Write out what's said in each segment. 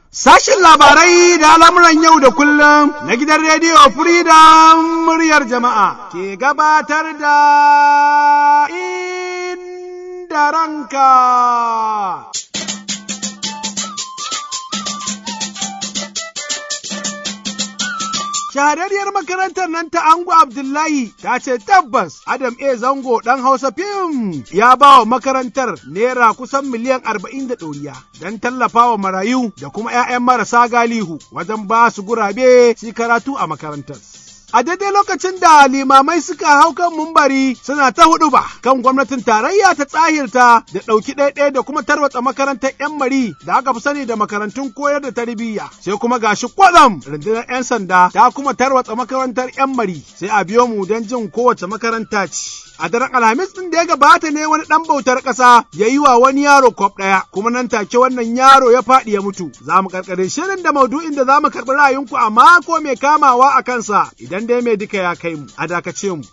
Sashin labarai da al'amuran yau da kullum na gidan rediyo Freedom muryar jama'a ke gabatar da inda ranka. shahararriyar makarantar nan ta Ango Abdullahi ta ce tabbas Adam A. Zango ɗan Hausa fim ya ba wa makarantar naira kusan miliyan arba'in da ɗoriya don tallafa wa marayu da kuma 'ya'yan marasa galihu wajen ba su gurabe su karatu a makarantar. A daidai lokacin da limamai suka hau kan mumbari suna ta hudu ba kan gwamnatin tarayya ta tsahirta da ɗauki ɗaiɗaya da kuma tarwatsa makarantar 'yan mari da aka fi sani da makarantun koyar da tarbiyya sai kuma gashi kwatsam rundunar 'yan sanda ta kuma tarwatsa makarantar 'yan mari sai a biyo mu don jin kowace makaranta ce. A daren Alhamis ɗin da ya gabata ne wani ɗan bautar ƙasa ya yi wa wani yaro kwaf ɗaya, kuma nan take wannan yaro ya faɗi ya mutu. Za mu karkare shirin da maudu'in da za mu karɓi ra'ayinku a mako mai kamawa a kansa idan dai mai duka ya kai mu. A dakace mu.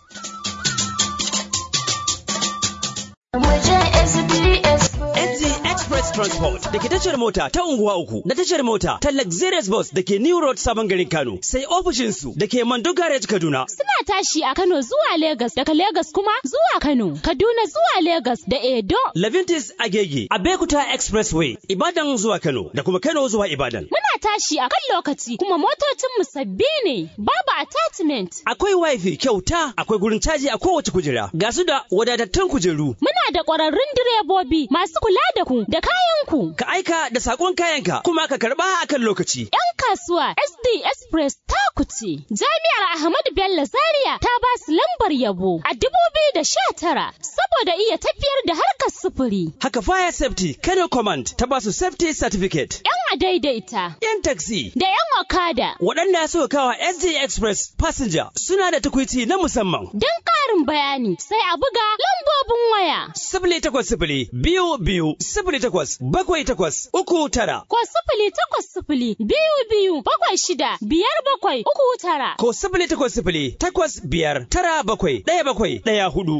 Express Transport da ke tashar mota ta unguwa uku na tashar mota ta Luxurious Bus da ke New Road Sabon Garin Kano sai ofishinsu da ke Mando Garage Kaduna. Suna tashi a Kano zuwa Legas daga Legas kuma zuwa Kano, Kaduna zuwa Legas da Edo. Levintis Agege, Abekuta Expressway, Ibadan zuwa Kano da kuma Kano zuwa Ibadan. Muna tashi a kan lokaci kuma motocinmu sabbi ne, babu attachment. Akwai wifi kyauta, akwai gurin caji a kowace kujera, ga su da wadatattun kujeru. Muna da ƙwararrun direbobi masu kula da ku da kayanku. Ka aika da sakon kayanka kuma ka karba akan lokaci. 'Yan kasuwa SD Express ta kuce. Jami'ar Ahmadu Bello Zaria ta ba su lambar yabo a dubu biyu da sha tara saboda iya tafiyar da harkar sufuri. Haka Fire Safety Kano Command ta ba su Safety Certificate. 'Yan adaidaita. 'Yan taxi. Da 'yan okada. Waɗanda suka kawa SD Express Passenger suna da tukwici na musamman. Don ƙarin bayani sai a buga lambobin waya. Sifili takwas sifili biyu biyu sifili takwas bakwai takwas uku tara. Ko sifili takwas sifili biyu biyu bakwai shida biyar bakwai uku tara. Ko sifili takwas sifili takwas biyar tara bakwai ɗaya bakwai ɗaya hudu.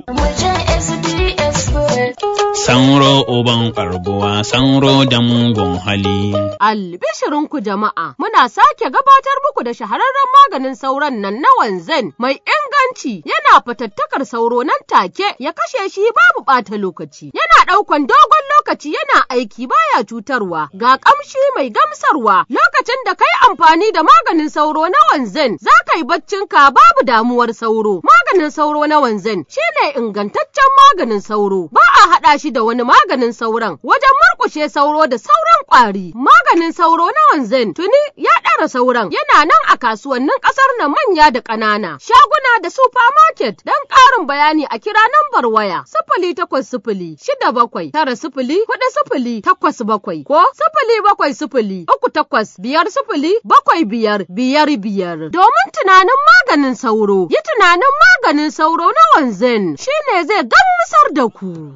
Sanro uban karbuwa, sanro da mugun hali. Albishirinku jama'a, muna sake gabatar muku da shahararren maganin sauron nan na wanzan mai inganci yana fatattakar sauro nan take ya kashe shi babu ɓata lokaci. Yana ɗaukan dogon lokaci yana aiki baya cutarwa, ga ƙamshi mai gamsarwa lokacin da kai amfani da maganin sauro na wanzan za ka yi baccinka babu damuwar sauro. Maganin sauro na wanzan shine ingantaccen maganin sauro, ba a haɗa shi da wani maganin sauron wajen murƙushe sauro da sauran ƙwari. Maganin sauro na wanzan tuni ya ɗara sauran yana nan a kasuwannin ƙasar nan manya da ƙanana, shaguna da supermarket don ƙarin bayani a kira nambar waya sifili takwas sifili shida bakwai tara sifili huɗu sifili takwas bakwai ko sifili bakwai sifili uku takwas biyar sifili bakwai biyar biyar biyar. Domin tunanin maganin sauro, yi tunanin maganin sauro na wanzan shine zai gamsar da ku.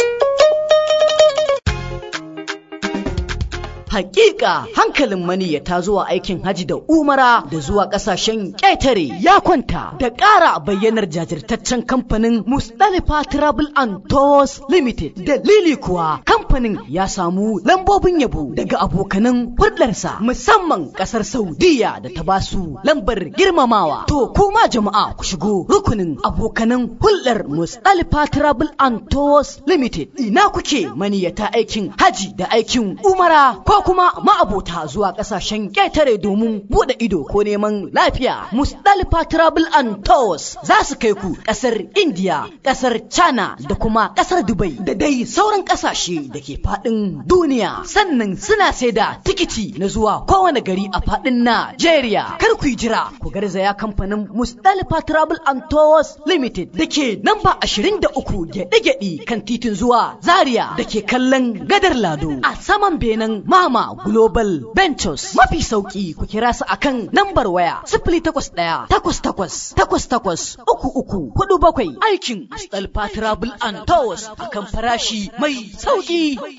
Hakika hankalin maniyyata zuwa aikin haji da umara da zuwa kasashen ƙetare ya kwanta da ƙara bayyanar jajirtaccen kamfanin Mustalifa Travel and Tours Limited. Dalili kuwa kamfanin ya samu lambobin yabo daga abokanan hulɗarsa musamman ƙasar Saudiya da ta basu lambar girmamawa. To kuma jama'a ku shigo rukunin abokanan hulɗar Mustalifa Travel and Tours Limited. Ina kuke maniyyata aikin haji da aikin umara ko kuma ma'abota zuwa ƙasashen ƙetare domin buɗe ido ko neman lafiya. Musdalifa Travel and Tours za su kai ku ƙasar India, ƙasar China da kuma ƙasar Dubai da dai sauran ƙasashe da ke faɗin duniya. Sannan suna sai da tikiti na zuwa kowane gari a faɗin Najeriya. Kar ku yi jira ku garzaya kamfanin Musdalifa Travel and Tours Limited da ke namba 23 gyaɗe-gyaɗe kan titin zuwa Zaria da ke kallon gadar Lado a saman benen Mama Global Ventures mafi sauki ku kira su akan nambar waya sifili takwas ɗaya takwas takwas takwas takwas uku uku hudu bakwai aikin Mustapha Travel and Tours akan farashi mai sauki.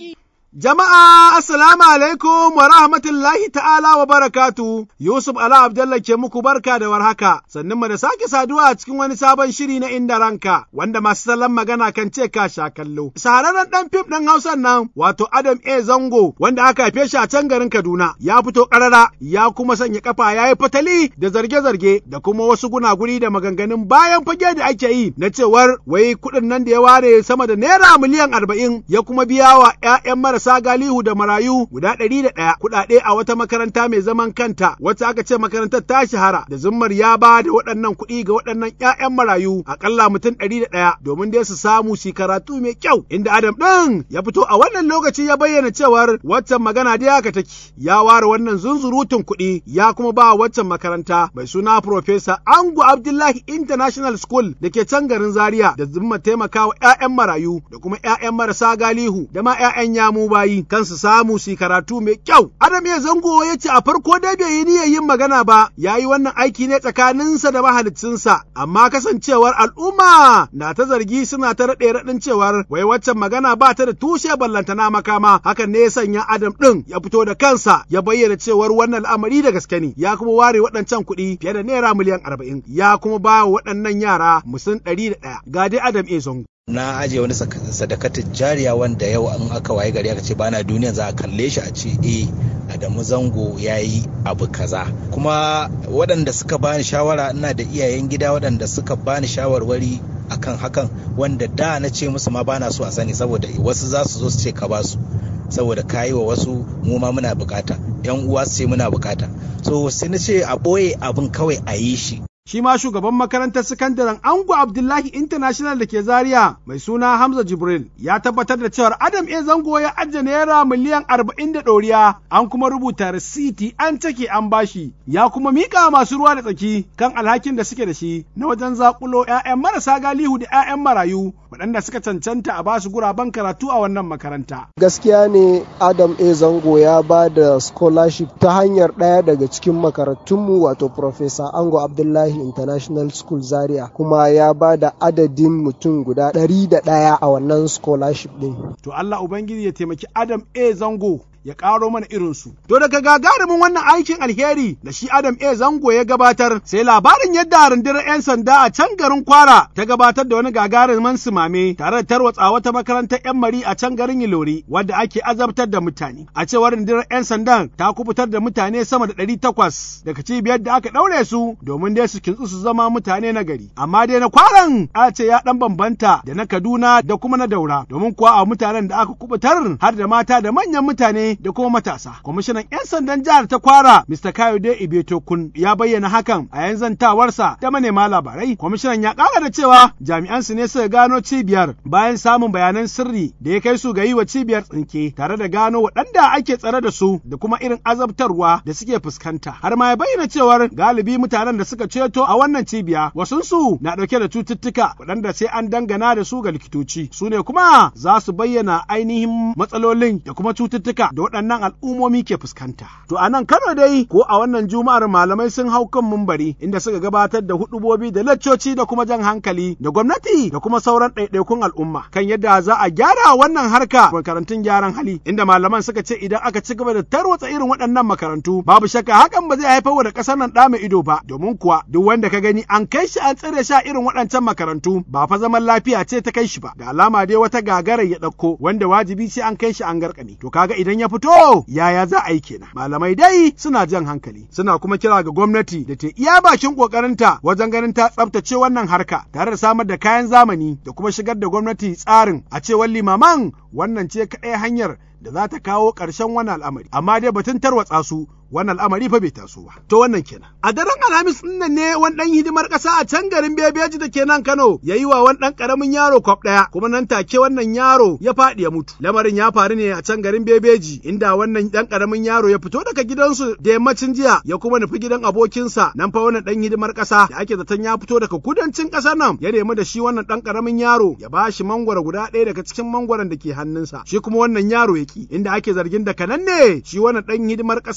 Jama'a assalamu alaikum wa rahmatullahi ta'ala wa barakatu Yusuf Ala Abdullah ke muku barka da warhaka sannan mu da sake saduwa a cikin wani sabon shiri na inda ranka wanda masu salon magana kan ce ka sha kallo. Shahararren dan fim ɗin Hausan nan wato Adam A Zango wanda aka haife shi a can garin Kaduna ya fito ƙarara ya kuma sanya kafa ya yi fatali da zarge-zarge da kuma wasu gunaguni da maganganun bayan fage da ake yi na cewar wai kuɗin nan da ya ware sama da naira miliyan arba'in ya kuma biya wa 'ya'yan marasa galihu da marayu guda ɗari da ɗaya kuɗaɗe a wata makaranta mai zaman kanta wacce aka ce makarantar ta shahara da zummar ya ba da waɗannan kuɗi ga waɗannan 'ya'yan marayu aƙalla mutum ɗari da ɗaya domin dai su samu su karatu mai kyau inda Adam ɗin ya fito a wannan lokaci ya bayyana cewar waccan magana dai haka take ya ware wannan zunzurutun kuɗi ya kuma ba waccan makaranta mai suna Profesa Angu Abdullahi International School da ke can garin Zaria da zumma taimakawa 'ya'yan marayu da kuma 'ya'yan marasa galihu da ma 'ya'yan yamu bayi kan su samu su karatu mai kyau. Adam ya zango ya ce a farko dai bai yi niyyar yin magana ba ya yi wannan aiki ne tsakaninsa da mahaliccinsa amma kasancewar al'umma na ta zargi suna ta raɗe raɗin cewar wai waccan magana ba ta da tushe ballantana makama hakan ne ya sanya Adam ɗin ya fito da kansa ya bayyana cewar wannan al'amari da gaske ne ya kuma ware waɗancan kuɗi fiye da naira miliyan arba'in ya kuma ba wa waɗannan yara musun ɗari da ɗaya ga dai Adam A zango. na ajiye wani sadakatin jariya wanda yau an aka waye gari aka ce bana duniya za a kalle shi a ce eh Adamu Zango ya yi abu kaza kuma waɗanda suka bani shawara ina da iyayen gida waɗanda suka bani shawarwari akan hakan wanda da na ce musu ma bana so a sani saboda wasu za su zo su ce ka basu saboda kayi wa wasu mu ma muna bukata yan uwa su ce muna bukata so sai na ce a ɓoye abin kawai a yi shi shi ma shugaban makarantar sakandaren Ango Abdullahi International da ke Zaria mai suna Hamza Jibril ya tabbatar da cewar Adam A Zango ya ajiye naira miliyan arba'in da ɗoriya an kuma rubuta risiti an take an bashi ya kuma mika masu ruwa da tsaki kan alhakin da suke da shi na wajen zakulo 'ya'yan marasa galihu da 'ya'yan marayu waɗanda suka cancanta a basu guraben karatu a wannan makaranta. Gaskiya ne Adam A Zango ya ba da scholarship ta hanyar ɗaya daga cikin makarantunmu wato Professor Ango Abdullahi International School Zaria kuma ya ba da adadin mutum guda ɗari da ɗaya a wannan scholarship ɗin. To Allah Ubangiji ya taimaki Adam A Zango ya ƙaro mana irinsu. To daga gagarumin wannan aikin alheri da shi Adam A Zango ya gabatar sai labarin yadda rundunar 'yan sanda a can garin Kwara ta gabatar da wani gagarumin sumame tare da tarwatsa wata makarantar 'yan mari a can garin Ilori wadda ake azabtar da mutane. A cewar rundunar 'yan sandan ta kubutar da mutane sama da ɗari takwas daga cibiyar da aka ɗaure su domin dai su kintsu su zama mutane na gari. Amma dai na kwaran a ce ya ɗan bambanta da na Kaduna da kuma na Daura domin kuwa a mutanen da aka kubutar har da mata da manyan mutane da kuma matasa. Kwamishinan 'yan sandan jihar ta kwara Mr. Kayode Ibeto Kun ya bayyana hakan a yan zantawarsa da manema labarai. Kwamishinan ya ƙara da cewa jami'an su ne suka gano cibiyar bayan samun bayanan sirri da ya kai su ga yi wa cibiyar tsinke tare da gano waɗanda ake tsare da su da kuma irin azabtarwa da suke fuskanta. Har ma ya bayyana cewar galibi mutanen da suka ceto a wannan cibiya wasunsu na ɗauke da cututtuka waɗanda sai an dangana da su ga likitoci. Su ne kuma za su bayyana ainihin matsalolin da kuma cututtuka da waɗannan al'ummomi ke fuskanta. To a nan Kano dai ko a wannan juma'ar malamai sun hau kan mumbari inda suka gabatar da hudubobi da laccoci da kuma jan hankali da gwamnati da kuma sauran ɗaiɗaikun al'umma kan yadda za a gyara wannan harka makarantun gyaran hali inda malaman suka ce idan aka ci gaba da tarwatsa irin waɗannan makarantu babu shakka hakan ba zai haifar da ƙasar nan ɗa mai ido ba domin kuwa duk wanda ka gani an kai shi an tsire shi a irin waɗancan makarantu ba fa zaman lafiya ce ta kai shi ba da alama dai wata gagarar ya ɗauko wanda wajibi sai an kai shi an garkame to kaga idan ya fito yaya za a yi kenan malamai dai suna jan hankali suna kuma kira ga gwamnati da ta iya bakin kokarinta wajen ganin ta tsabtace wannan harka tare da samar da kayan zamani da kuma shigar da gwamnati tsarin a cewar limaman wannan ce kaɗai hanyar da za ta kawo ƙarshen wannan al'amari amma dai batun tarwatsa su wannan al'amari fa bai taso ba. To wannan kenan. A daren Alhamis ɗin nan ne wani ɗan hidimar ƙasa a can garin Bebeji da ke nan Kano ya yi wa wani ɗan ƙaramin yaro kwaf ɗaya kuma nan take wannan yaro ya faɗi ya mutu. Lamarin ya faru ne a can garin Bebeji inda wannan ɗan ƙaramin yaro ya fito daga gidansu da yammacin jiya ya kuma nufi gidan abokinsa nan fa wannan ɗan hidimar ƙasa da ake zaton ya fito daga kudancin ƙasar nan ya nemi da shi wannan ɗan ƙaramin yaro ya ba shi mangwaro guda ɗaya daga cikin mangwaron da ke hannunsa shi kuma wannan yaro ya ki inda ake zargin da kanan ne shi wannan ɗan hidimar ƙasa ya fusa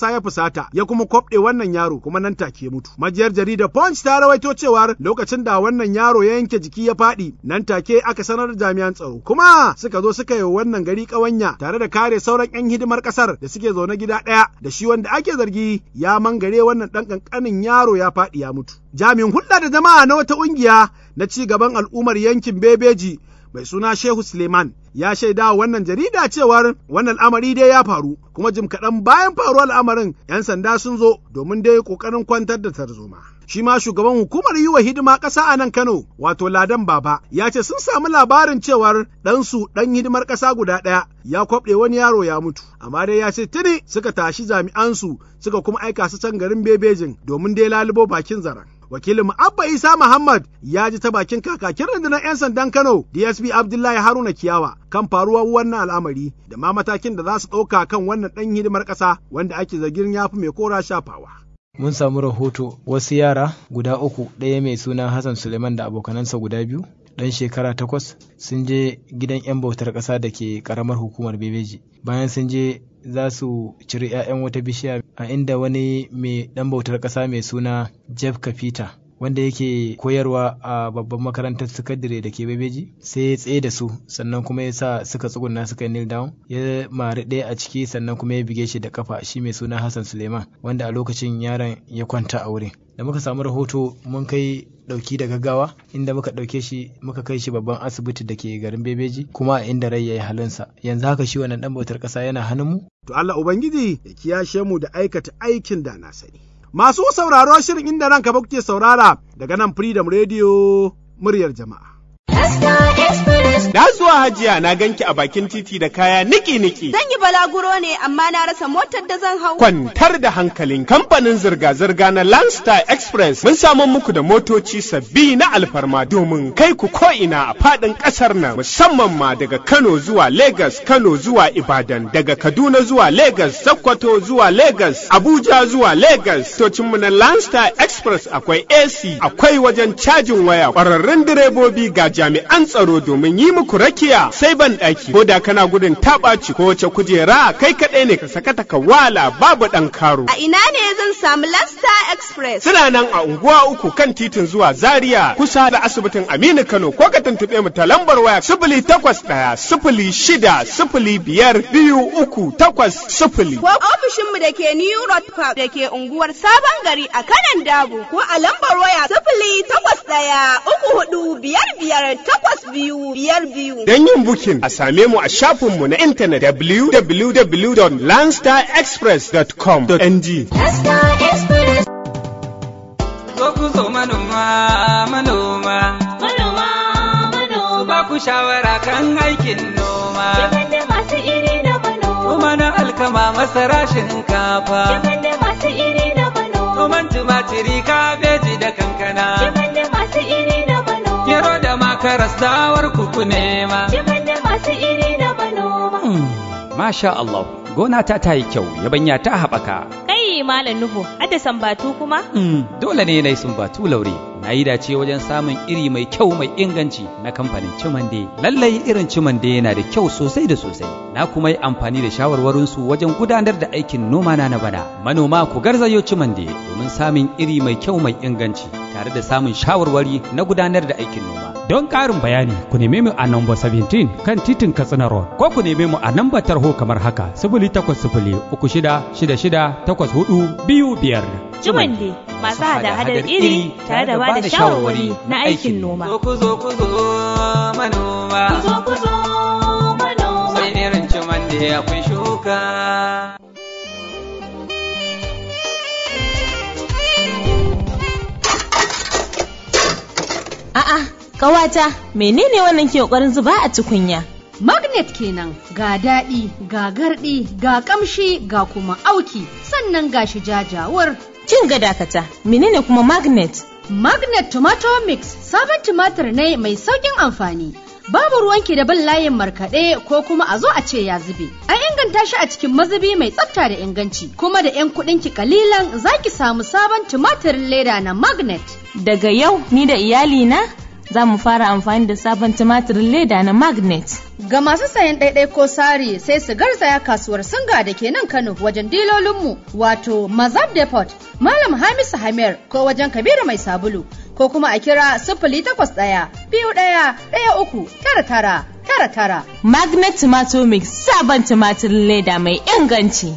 fusata ya kuma kwabɗe wannan yaro kuma nan take mutu. Majiyar jaridar Punch ta rawaito cewar lokacin da wannan yaro ya yanke jiki ya faɗi nan take aka sanar da jami'an tsaro kuma suka zo suka yi wannan gari ƙawanya tare da kare sauran 'yan hidimar ƙasar da suke zaune gida ɗaya da shi wanda ake zargi ya mangare wannan ɗan ƙanƙanin yaro ya faɗi ya mutu. Jami'in hulɗa da jama'a na wata ƙungiya na ci gaban al'ummar yankin Bebeji mai suna Shehu Suleiman ya shaida wa wannan jarida cewar wannan al'amari dai ya faru kuma jim kaɗan bayan faruwar al'amarin 'yan sanda sun zo domin dai ƙoƙarin kwantar da tarzoma. Shi ma shugaban hukumar yi wa hidima ƙasa a nan Kano wato Ladan Baba ya ce sun samu labarin cewar ɗansu ɗan hidimar ƙasa guda ɗaya ya kwaɓe wani yaro ya mutu amma dai ya ce tuni suka tashi jami'ansu suka kuma aika su can garin Bebejin domin dai lalubo bakin zaren. wakilin Abba Isa Muhammad ya ji ta bakin kakakin rundunar 'yan sandan Kano DSP Abdullahi Haruna Kiyawa kan faruwar wannan al'amari da ma matakin da za su ɗauka kan wannan ɗan hidimar ƙasa wanda ake zargin ya fi mai kora shafawa. Mun samu rahoto wasu yara guda uku ɗaya mai suna Hassan Suleiman da abokanansa guda biyu ɗan shekara takwas sun je gidan 'yan bautar ƙasa da ke ƙaramar hukumar Bebeji. Bayan sun je za su ciri 'ya'yan wata bishiya a inda wani mai ɗan bautar ƙasa mai suna Jeff Kapita wanda yake koyarwa a babban makarantar sakandare da ke bebeji sai ya tsaye da su sannan kuma ya sa suka tsuguna suka kneel down ya mari ɗaya a ciki sannan kuma ya bige shi da kafa shi mai suna Hassan Suleiman wanda a lokacin yaron ya kwanta a wurin da muka samu rahoto mun kai dauki da gaggawa inda muka dauke shi muka kai shi babban asibiti da ke garin bebeji kuma a inda rai ya yi halinsa yanzu haka shi wannan dan bautar kasa yana hannun mu to Allah ubangiji ya kiyashe mu da aikata aikin da na sani masu sauraro shirin inda ranka ba kuke saurara daga nan freedom radio muryar jama'a Na zuwa hajiya na ganki a bakin titi da kaya niki-niki. Zan yi balaguro ne amma na rasa motar da zan hau. Kwantar da hankalin kamfanin zirga-zirga na Landstar Express mun samu muku da motoci sabbi na alfarma domin kai ku ko'ina a faɗin ƙasar nan musamman ma daga Kano zuwa Lagos, Kano zuwa Ibadan, daga Kaduna zuwa Lagos, Sokoto zuwa Lagos, Abuja zuwa Lagos. Tocinmu na Landstar Express akwai AC, akwai wajen cajin waya, ƙwararrun direbobi ga jami'an tsaro domin yi muku rakiya sai ban ɗaki ko da kana gudun taɓaci ko wace kujera kai kaɗai ne ka sakata ka wala babu ɗan karo. A ina ne zan samu Lasta Express? Suna nan a unguwa uku kan titin zuwa Zaria kusa da asibitin Aminu Kano ko ka tuntuɓe mu ta lambar waya sifili takwas ɗaya sifili shida sifili biyar biyu uku takwas sifili. Ko ofishinmu da ke New Road Park da ke unguwar Sabon Gari a kanan Dabo ko a lambar waya sifili takwas ɗaya uku hudu biyar biyar takwas biyu biyar biyu. Don yin bukin a same mu a shafinmu na intanet www.landstarexpress.com.ng. Zo ku zo manoma, manoma. Manoma, manoma. Ba ku shawara kan aikin noma. Kiman da masu iri na manoma. Noma na alkama masara shinkafa. Kiman da masu iri na manoma. Noman tumatiri kabeji da kankana. Kiman da masu iri na manoma. Gero da makaras dawar kuku nema. Kiman da masu iri na manoma. Masha Allah, gona ta ta yi kyau, yabanya ta haɓaka. Kai Malam Nuhu, hadda sambatu kuma? Dole ne na yi sumbatu laure. Na yi dace wajen samun iri mai kyau mai inganci na kamfanin Cimande. Lallai irin Cimande yana da kyau sosai da sosai. Na kuma yi amfani da shawarwarinsu wajen gudanar da aikin noma na na bana. Manoma ku garzayo Cimande domin samun iri mai kyau mai inganci tare da samun shawarwari na gudanar da aikin noma. Don ƙarin bayani, ku neme mu a namba 17 kan titin Katsina Road, ko ku neme mu a namba tarho kamar haka, sifili takwas sifili uku shida shida shida takwas hudu biyu biyar. Jumande masu hada-hadar iri tare da bada shawarwari na aikin noma. Zo ku zo ku zo manoma. Ku zo ku zo manoma. Sai irin cimande akwai shuka. A'a, ƙawata, menene wannan ke ƙoƙarin zuba a tukunya? Magnet kenan ga daɗi, ga garɗi, ga ƙamshi, ga kuma auki, sannan ga shi jajawar. Kin ga dakata, menene kuma magnet? Magnet Tomato Mix sabon tumatir ne mai sauƙin amfani. Babu ruwanki da bin layin markaɗe ko kuma a zo a ce ya zube. An inganta shi a cikin mazubi mai tsafta da inganci, kuma da 'yan kuɗinki kalilan za ki samu sabon tumatirin leda na Magnet. Daga yau ni da iyalina za mu fara amfani da sabon tumatirin leda na magnet. Ga masu sayan ɗaiɗai ko sari sai su garzaya kasuwar Singa da ke nan Kano wajen dilolinmu wato Mazab Depot, Malam Hamisu Hamir ko wajen Kabiru Mai Sabulu ko kuma a kira sifili takwas ɗaya biyu ɗaya ɗaya uku tara tara tara tara. Magnet Tomato Mix sabon tumatirin leda mai inganci.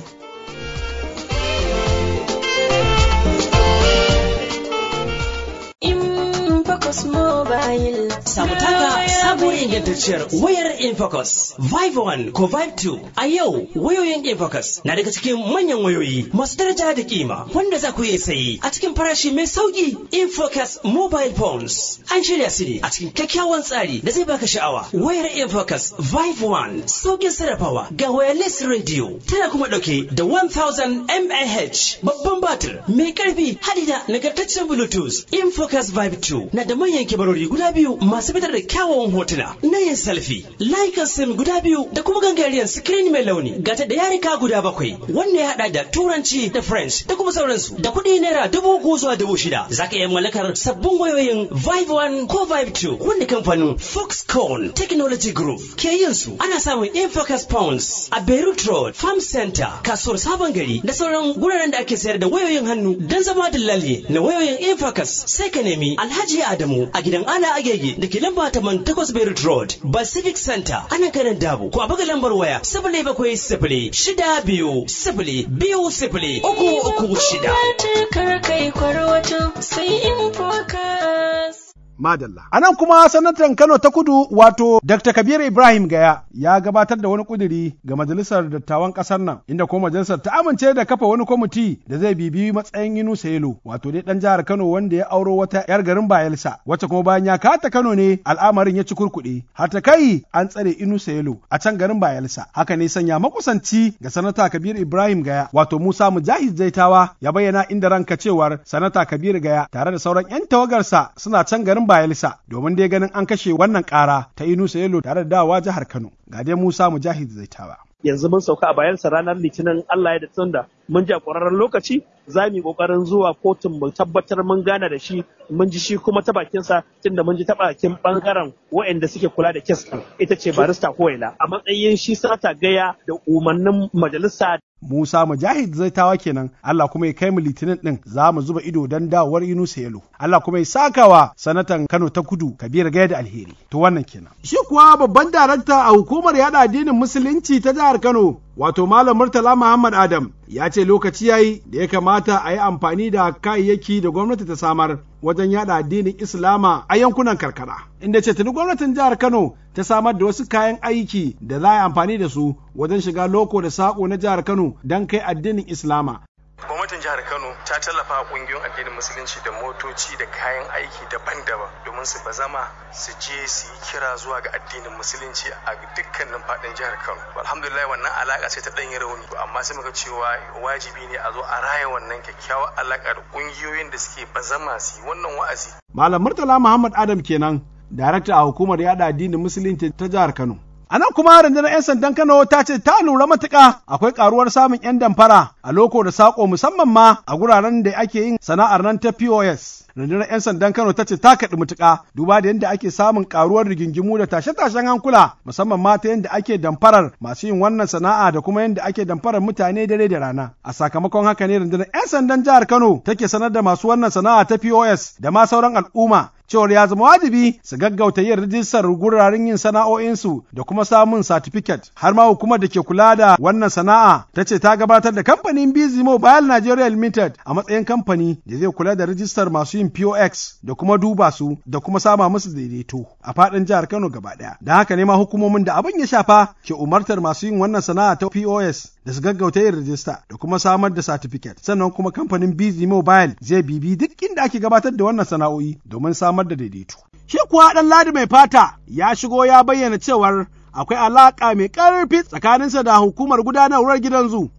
Infocus Mobile. Samu taka sabuwar ingantacciyar wayar Infocus Vive 1 ko Vive 2 a yau wayoyin Infocus na daga cikin manyan wayoyi masu daraja da kima wanda za ku iya sayi a cikin farashi mai sauki Infocus Mobile Phones an shirya su ne a cikin kyakkyawan tsari da zai baka sha'awa wayar Infocus Vive 1 saukin sarrafawa ga wireless radio tana kuma dauke da 1000 mAh babban batir mai karfi hadi da nagartaccen Bluetooth Infocus Vive 2 na da manyan kibarori guda biyu masu fitar da kyawawan hotuna na yin selfie layukan sim guda biyu da kuma gangariyar screen mai launi gata da yarika guda bakwai wanda ya hada da turanci da french da kuma sauransu da kuɗi naira dubu uku zuwa dubu shida za ka iya mallakar sabbin wayoyin vive 1 ko vive 2 wanda kamfanin foxconn technology group ke yin su ana samun infocus pounds a beirut road farm center kasuwar sabon gari da sauran guraren da ake sayar da wayoyin hannu don zama dillali na wayoyin infocus sai ka nemi alhaji adamu a gidan ala agege da ke lamba taman takwas Beirut Road, Pacific Center, ana kanan dabu, ko a buga lambar waya sifili bakwai sifili shida biyu sifili biyu sifili uku uku shida. Kar kai kwarwato sai in focus. Madalla. A nan kuma sanatan Kano ta kudu wato Dr. Kabir Ibrahim Gaya ya gabatar da wani kuduri ga majalisar dattawan ƙasar nan inda kuma majalisar ta amince da kafa wani kwamiti da zai bibiyi matsayin Yunusa Yelo wato dai dan jihar Kano wanda ya auro wata yar garin Bayelsa wacce kuma bayan ya kata Kano ne al'amarin ya ci kurkuɗe har ta kai an tsare Yunusa Yelo a can garin Bayelsa haka ne sanya makusanci ga sanata Kabir Ibrahim Gaya wato Musa Mujahid Zaitawa ya bayyana inda ranka cewar sanata Kabir Gaya tare da sauran 'yan tawagarsa suna can garin Bayelsa domin dai ganin an kashe wannan ƙara ta Yunusa Yelo tare da dawa jihar Kano. Ga dai Musa Mujahid Zaitawa. yanzu mun sauka a bayansa ranar litinin Allah ya da tunda mun ji a ƙwararren lokaci za mu yi ƙoƙarin zuwa kotun mu tabbatar mun gana da shi mun ji shi kuma ta bakinsa tunda mun ji ta bakin ɓangaren waɗanda suke kula da kes ɗin ita ce barista koyela a matsayin shi sanata gaya da umarnin majalisa Musa Mujahid Zaitawa kenan Allah kuma ya kai mu litinin din za mu zuba ido don dawowar Yunusa Yalo Allah kuma ya sakawa sanatan Kano ta Kudu Kabir Gaya da Alheri to wannan kenan shi kuwa babban darakta a hukumar yada addinin musulunci ta jihar Kano wato Malam Murtala Muhammad Adam ya ce lokaci yayi da ya kamata a yi amfani da kayayyaki da gwamnati ta samar wajen yada addinin Islama a yankunan karkara. Inda ce tuni gwamnatin jihar Kano ta samar da wasu kayan aiki da za a yi amfani da su wajen shiga loko da saƙo na jihar Kano don kai addinin Islama. gwamnatin jihar kano ta tallafa kungiyoyin addinin musulunci da motoci da kayan aiki daban-daban domin su bazama su je su yi kira zuwa ga addinin musulunci a dukkanin faɗin jihar kano alhamdulillah wannan alaka ce ta ɗanyi rauni amma sai muka cewa wajibi ne a zo a raya wannan kyakkyawar alaka da kungiyoyin da suke bazama su yi wannan wa'azi Malam Murtala Muhammad Adam kenan darakta a hukumar yada addinin musulunci ta jihar Kano. A nan kuma rundunar 'yan sandan Kano ta ce ta lura matuƙa akwai ƙaruwar samun 'yan damfara a loko da saƙo musamman ma a guraren da ake yin sana'ar nan ta POS. Rundunar 'yan sandan Kano ta ce ta kaɗi mutuƙa duba da yadda ake samun ƙaruwar rigingimu da tashe-tashen hankula musamman ma ta yadda ake damfarar masu yin wannan sana'a da kuma yadda ake damfarar mutane dare da rana. A sakamakon haka ne rundunar 'yan sandan jihar Kano take sanar da masu wannan sana'a ta POS da ma sauran al'umma cewar ya zama wajibi su gaggauta yin rijistar guraren yin sana'o'insu da kuma samun satifiket har ma hukumar da ke kula da wannan sana'a ta ce ta gabatar da kamfanin Busy Mobile Nigeria Limited a matsayin kamfani da zai kula da rijistar masu yin POX da kuma duba su da kuma sama musu daidaito a faɗin jihar Kano gaba ɗaya. Da haka ne ma hukumomin da abin ya shafa ke umartar masu yin wannan sana'a ta POS da su gaggauta yin rijista da kuma samar da satifiket sannan kuma kamfanin Busy Mobile zai bibi duk inda ake gabatar da wannan sana'o'i domin samar da daidaito. Shi kuwa ɗan ladi mai fata ya shigo ya bayyana cewar akwai alaƙa mai ƙarfi tsakaninsa da hukumar gudanarwar gidan zu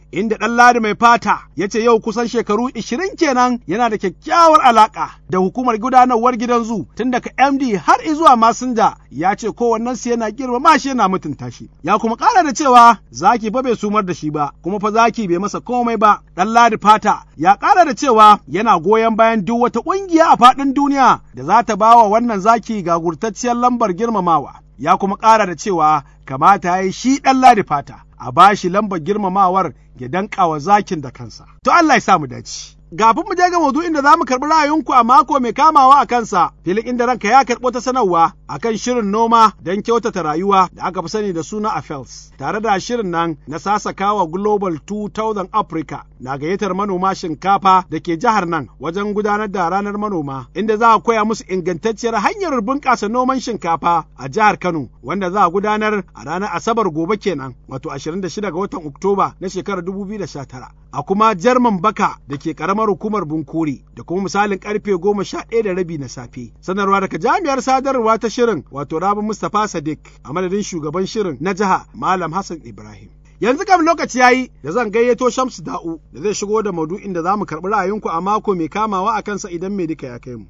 inda ɗan ladi mai fata ya ce yau kusan shekaru ishirin kenan yana da kyakkyawar alaƙa da hukumar gudanarwar gidan zu tun daga MD har izuwa masinja ya ce kowannensu yana girmama shi yana mutunta shi. Ya kuma ƙara da cewa zaki fa bai sumar da shi ba kuma fa zaki bai masa komai ba. Ɗan ladi fata ya ƙara da cewa yana goyon bayan duk wata ƙungiya a faɗin duniya da za ta ba wa wannan zaki gagurtacciyar lambar girmamawa. Ya kuma ƙara da cewa kamata ya yi shi ɗan ladi fata a ba shi lambar girmamawar ya danƙa wa zakin da kansa. To Allah ya sa mu dace. Gafin mu je ga maudu'in da za mu karɓi ra'ayinku a mako mai kamawa a kansa, filin inda ranka ya karɓo ta sanarwa a kan shirin noma don kyautata rayuwa da aka fi sani da suna AFELS, tare da shirin nan na sasakawa Global 2000 Africa na gayyatar manoma shinkafa da ke jihar nan wajen gudanar da ranar manoma, inda za a koya musu ingantacciyar hanyar bunƙasa noman shinkafa a jihar Kano, wanda za a gudanar a ranar Asabar gobe kenan, wato 26 ga watan Oktoba na shekarar 2019. A kuma Jarman Baka da ke karamar hukumar Bunkuri da kuma misalin karfe goma sha ɗaya da rabi na safe. Sanarwa daga jami'ar sadarwa ta shirin wato Rabi Mustapha Sadiq a madadin shugaban shirin na jiha Malam Hassan Ibrahim. Yanzu kam lokaci yayi da zan gayyato Shamsu Da'u da zai shigo da maudu'in da za mu karɓi ra'ayinku a mako mai kamawa a kansa idan mai duka ya kai mu.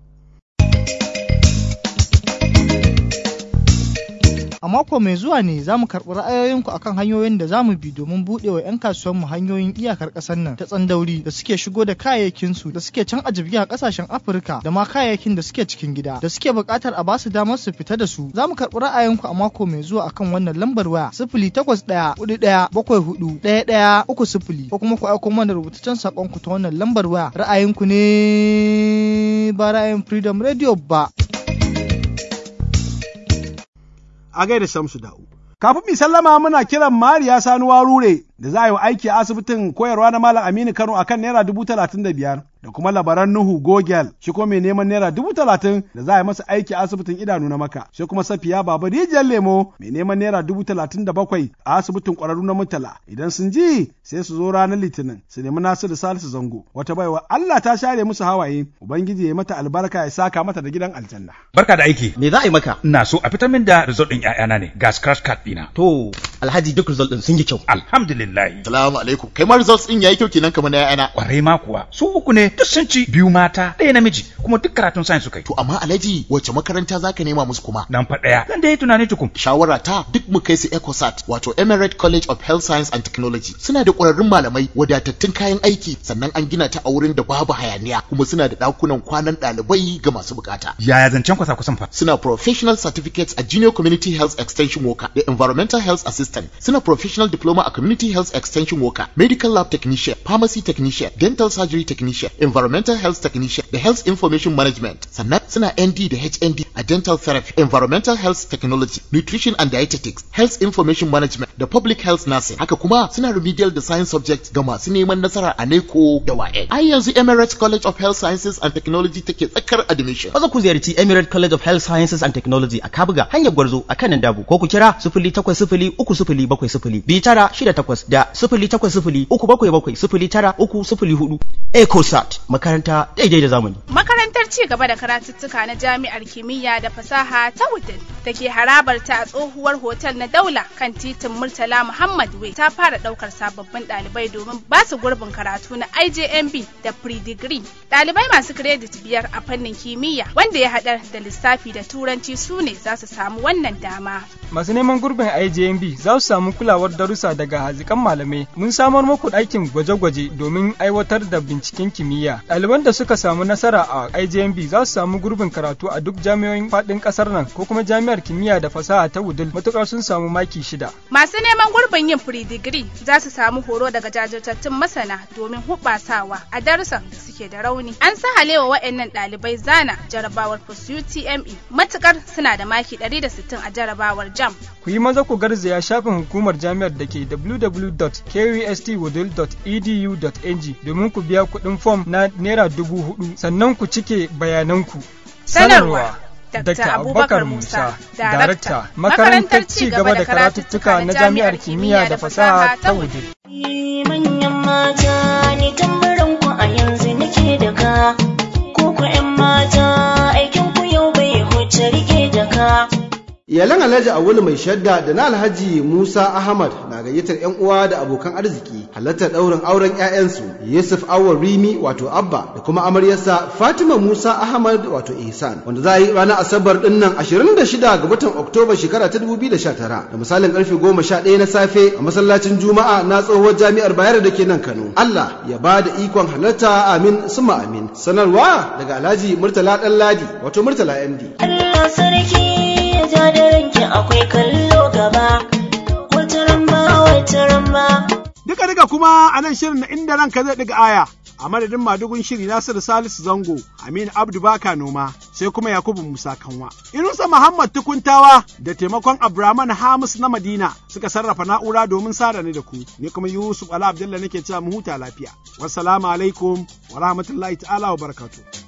A mako mai zuwa ne za mu karɓi ra'ayoyinku akan hanyoyin da za mu bi domin buɗe wa 'yan kasuwanmu hanyoyin iyakar ƙasar nan ta tsandauri da suke shigo da kayayyakinsu da suke can a a ƙasashen Afirka da ma kayayyakin da suke cikin gida da suke buƙatar a basu damar su fita da su. Za mu karɓi ra'ayinku a mako mai zuwa akan wannan lambar waya sifili takwas ɗaya hudu ɗaya bakwai hudu ɗaya ɗaya uku sifili ko kuma ku aiko mana rubutaccen saƙonku ta wannan lambar waya ra'ayinku ne ba ra'ayin Freedom Radio ba. a gaida Shamsu Da'u. Kafin mi sallama muna kiran Mariya Sani Warure da za a yi wa aiki a asibitin koyarwa na Malam Aminu Kano akan naira dubu talatin da biyar da kuma labaran Nuhu Gogel shi kuma mai neman naira dubu talatin da za a yi masa aiki a asibitin idanu na maka sai kuma Safiya Baba Rijiyar Lemo mai neman naira dubu talatin da bakwai a asibitin ƙwararru na Murtala idan sun ji sai su zo ranar Litinin su nemi Nasiru Salisu Zango wata baiwa Allah ta share musu hawaye Ubangiji ya mata albarka ya saka mata da gidan aljanna. Barka da aiki. Me za a yi maka? Ina so a fitar min da result ɗin ƴaƴana ne ga scratch card ɗina. To Alhaji duk result ɗin sun yi kyau. Alhamdulillah. Salamu alaikum. Kai ma results ɗin yayi kyau kenan kamar na ƴaƴana. Kwarai ma kuwa su uku ne duk sun ci biyu mata ɗaya namiji kuma duk karatun science suka yi. To amma Alhaji wace makaranta zaka nema musu kuma? Nan fa ɗaya. Zan da yi tunani tukun. Shawara ta duk mu kai su ECOSAT wato Emirate College of Health Science and Technology. Suna da ƙwararrun malamai wadatattun kayan aiki sannan an gina ta a wurin da babu hayaniya kuma suna da ɗakunan kwanan ɗalibai ga masu bukata. Yaya zancen kwasa kusan fa? Suna professional certificates a Junior Community Health Extension Worker da Environmental Health Assistant. Suna professional diploma a Community Health Extension Worker, Medical Lab Technician, Pharmacy Technician, Dental Surgery Technician, Environmental Health Technician da Health Information Management. Sannan suna ND da HND a Dental Therapy, Environmental Health Technology, Nutrition and Dietetics, Health Information Management da Public Health Nursing. Haka kuma suna remedial da Science Subjects ga masu neman nasara a NECO da WAEC. Ai yanzu Emirates College of Health Sciences and Technology take tsakar admission. Maza ku ziyarci Emirate College of Health Sciences and Technology a Kabuga hanyar Gwarzo a kanan Dabo ko ku kira sifili takwas sifili uku sifili bakwai sifili biyu tara shida takwas da sifili takwas sifili uku bakwai bakwai sifili tara uku sifili hudu. ECOSAT makaranta daidai da zamani. Makarantar ci gaba da karatuttuka na Jami'ar Kimiyya da Fasaha ta Wudil da ke harabar ta a tsohuwar hotel na Daula kan titin Murtala Muhammad Way ta fara daukar sababbin ɗalibai domin ba su gurbin karatu na IJMB da pre-degree. Ɗalibai masu kiredit biyar a fannin kimiyya wanda ya haɗar da lissafi da turanci su ne za su samu wannan dama. Masu neman gurbin IJMB za su samu kulawar darussa daga hazikan malamai. Mun samar muku ɗakin gwaje-gwaje domin aiwatar da binciken kimiyya. Ɗaliban da suka samu nasara a IJMB za su samu gurbin karatu a duk jami'o'in faɗin ƙasar nan ko kuma jami'ar kimiyya da fasaha ta Wudil matuƙar sun samu maki shida. Masu neman gurbin yin pre-degree za su samu horo daga jajirtattun masana domin hubasawa a darussan da suke da rauni. An sahalewa waɗannan ɗalibai zana jarabawar post UTME matuƙar suna da maki 160 a jarabawar JAM. Ku yi maza ku garzaya shafin hukumar jami'ar da ke www.kustwoodil.edu.ng domin ku biya kuɗin fom na naira dubu hudu sannan ku cike bayananku. Sanarwa. Dr. Abubakar Musa, Darakta, Makarantar Ci gaba da Karatuttuka na Jami'ar Kimiyya da Fasaha ta Wudil. Manyan mata ne tambarin ku a yanzu nake da ka, ko ku 'yan mata aikin ku yau bai huce rike da ka. Iyalan Alhaji Awulu mai shadda da na Alhaji Musa Ahmad na gayyatar 'yan uwa da abokan arziki halartar ɗaurin auren 'ya'yansu Yusuf Awar Rimi wato Abba da kuma amaryarsa Fatima Musa Ahmad wato Ihsan wanda za a yi ranar Asabar ɗin nan 26 ga watan Oktoba shekara ta 2019 da misalin karfe 11 na safe a masallacin Juma'a na tsohuwar jami'ar Bayero da ke nan Kano. Allah ya ba da ikon halarta amin suma amin. Sanarwa daga Alhaji Murtala Ɗanladi wato Murtala MD. Allah sarki ya ja da ranki akwai kallo gaba wata ramba wata ramba Duka duka kuma a nan shirin na inda ranka zai ɗiga aya. A madadin madugun shiri Nasiru Salisu Zango, Aminu Abdu Baka Noma, sai kuma Yakubu Musa Kanwa. Inusa Muhammad Tukuntawa da taimakon Abraman Hamis na Madina suka sarrafa na'ura domin sada ni da ku. Ni kuma Yusuf Ala Abdullah nake cewa mu huta lafiya. Wassalamu alaikum wa rahmatullahi ta'ala wa barakatuh.